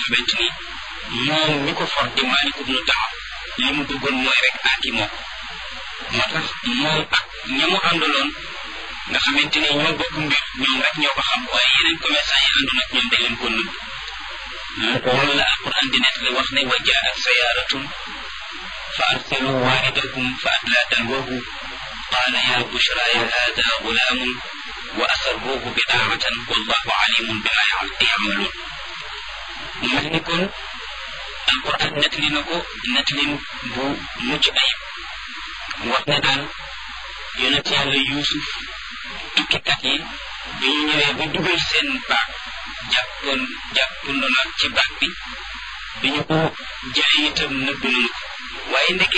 xamante ni moom mi ko for di Maalik ibnu Daxam li mu bëggoon mooy rek aati moo moo tax moom ak ña mu àndaloon nga xamante ni ñoo bokk mbir ñoom rek ñoo ko xam waaye yeneen commerçant yi àndoon ak ñoom dañ leen ko nëbb loolu la alquran di nekk li wax ne wa jaat sayaaratun fa arsalu waaridakum fa adla dalwahu qaala ya bushraya hada gulaamun wa asarruhu bidaatan wallahu alimun bima yamaluun mu mel ni kon alquran nettali na ko nettalin bu mucc ayib wax ne daal yonent yàlla yuusuf tukkikat yi bi ñu ñëwee ba dugal seen baag jàppoon jàppandoon ak ci baag bi bi ñu ko jëlee itam nëbb nañu ko waaye ndeke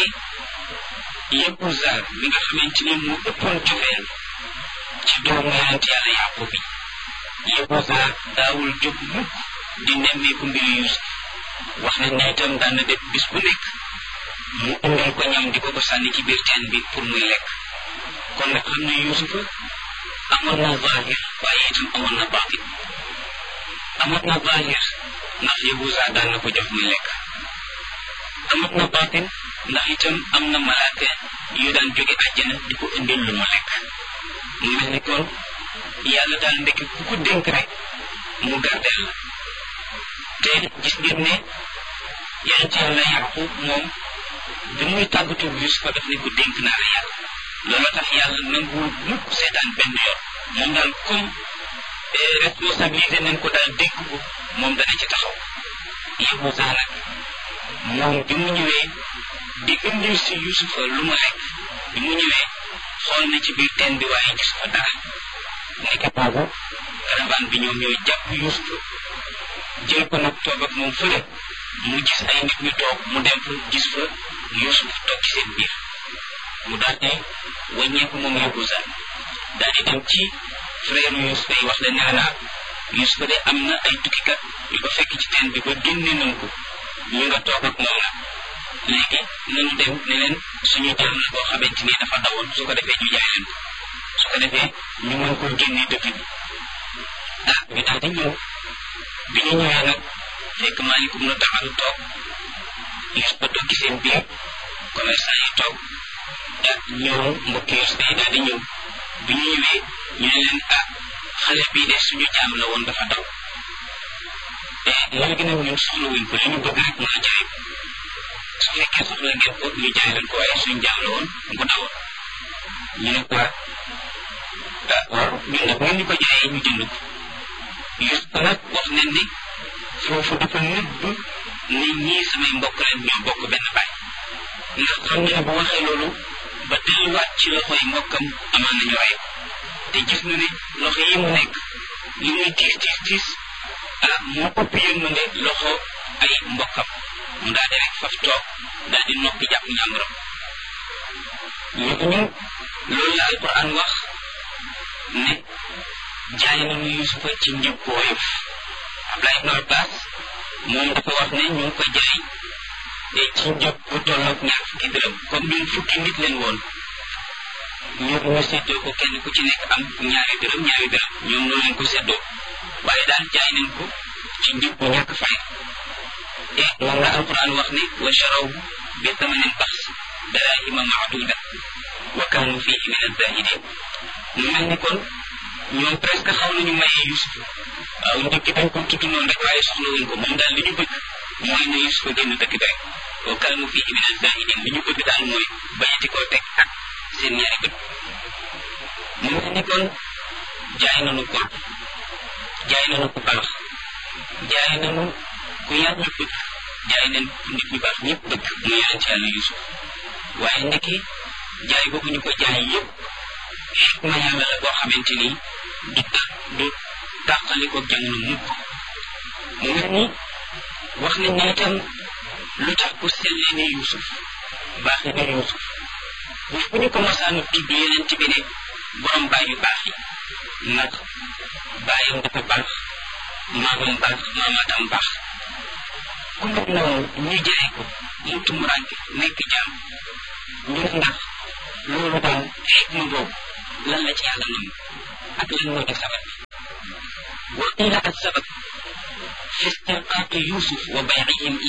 Yahuza mi nga xamante ni mu ëppoon cofeel ci doomu yonent yàlla yàqub bi Yahuza daawul jóg mukk di nemmeeku mbiru Yuusuf wax nañ ne itam daan na def bis bu nekk mu indal ko ñam di ko ko sànni ci biir teen bi pour muy lekk kon nag xam ne Yuusufa amoon na zahir waaye itam amoon na baatin amoon na zahir ndax Yahuza daan na ko jox muy lekk amoon na baatin ndax itam am na malaaka yu daan jóge àjjana di ko indil lu mu lekk mu mel ni kon yàlla daal ndekki ku ko dénk rek mu gardeel la te gis ngeen ne yonent yàlla Yaqub moom bi muy tàggatu Yuusufa daf ne ko dénk naa la yàlla loolu tax yàlla nanguwul mukk seetaan benn yoon moom daal comme responsabilité nañ ko daal dénk ko moom dana ci taxaw Yahuza nag moom bi mu ñëwee di indil si Yuusufa lu mu lekk bi mu ñëwee xool na ci biir teen bi waaye gis fa dara nekk boobu caravane bi ñoom ñooy jàpp Yuusufa jël ko nag toog ak moom fële mu gis ay nit ñu toog mu dem fa gis fa Yuusuf toog ci seen biir mu daal di wàññeeku moom Yahuza daal di dem ci frère Yuusuf yi wax leen ne naa Yuusuf de am na ay tukkikat yu ko fekk ci teen bi ba génne nañ ko ñu nga toog ak moom nag léegi nañu dem ne leen suñu jaam la boo xamante ni dafa dawoon su ko defee ñu jaay leen ko su ko defee ñu mën koo génne dëkk bi ah ñu daal di ñëw bi ñu ñëwee nag fekk maalikum na taxalu toog Yuusuf ba toog ci seen biir commerçant yi toog ah ñëw mbokki Yuusuf yi daal di ñëw bi ñu ñëwee ñu ne leen ah xale bii de suñu jaam la woon dafa daw léegi nag ñun soxla wuñ ko li ñu bëgg rek mooy jaay ko su fekkee soxla ngeen ko ñu jaay leen ko waaye suñu jaam la woon bu dawoon ñu ne ko ah waaw ñun nag ngeen ñu ko jaayee ñu jënd ko Yuusuf nag wax nañ ni foofu dafa nëbb ni ñii samay mbokk leen ñoo bokk benn baay ndax xam nga ne bu waxee loolu ba delluwaat ci loxoy mbokkam amaan nañu rey ko te gis na ne loxo yi mu nekk li muy tiis tiis tiis ah moo ëpp yërmande loxo ay mbokkam mu daal di rek faf toog daal di noppi jàpp njàmburam ñu loolu la alquran wax ne jaay nañu yusufa ci njëg bu woyof Abdullah ibn Abbas moom dafa wax ne ñu ngi ko jaay ci njëg bu tolloog ñaar fukki dërëm comme ñun fukki nit leen woon ñu ñu séddoo ko kenn ku ci nekk am ñaari dërëm ñaari dërëm ñoom noonu leen ko séddoo waaye daal jaay nañ ko ci njëg bu ñàkk fay te moom la alquran wax ne wa charaw bi thamanin baxs darahima maaduda wa kaanu fihi min azahidin mu mel ni kon ñoom presque xaw nañu maye Yusuf waaw njëkk dañ ko tudd noonu rek waaye soxla wuñ ko moom daal li ñu bëgg mooy ne Yusuf génn dëkk bi rek wa kaanu fihi min azahidin li ñu bëgg daal mooy bañati koo teg ak seen ñaari bët mu mel ni kon jaay nañu ko jaay nañu ku baax jaay nañu ku yàlla bëgg jaay nañ nit ñu baax ñëpp bëgg mu yonent yàlla Yusuf waaye ndeke jaay boobu ñu ko jaay yëpp xikma yàlla la boo xamante ni du ta du tàqaliko jamono mukk mu mel ni wax nañ ne itam lu tax ku sellee ne Yusuf baaxee ne Yusuf bu fu ñu ko masaan tudd yonent bi ne borom baay yu baax yi ndax baayam dafa baax maamam baax maamaatam baax ku mel noonu ñu jaay ko mu tumuraanke nekk jaam ñu ne ndax loolu daal xikma boobu lan la ci yàlla nangu ak lan moo di sabab bi wa qiila as sabab في استرقاق يوسف وبيعهم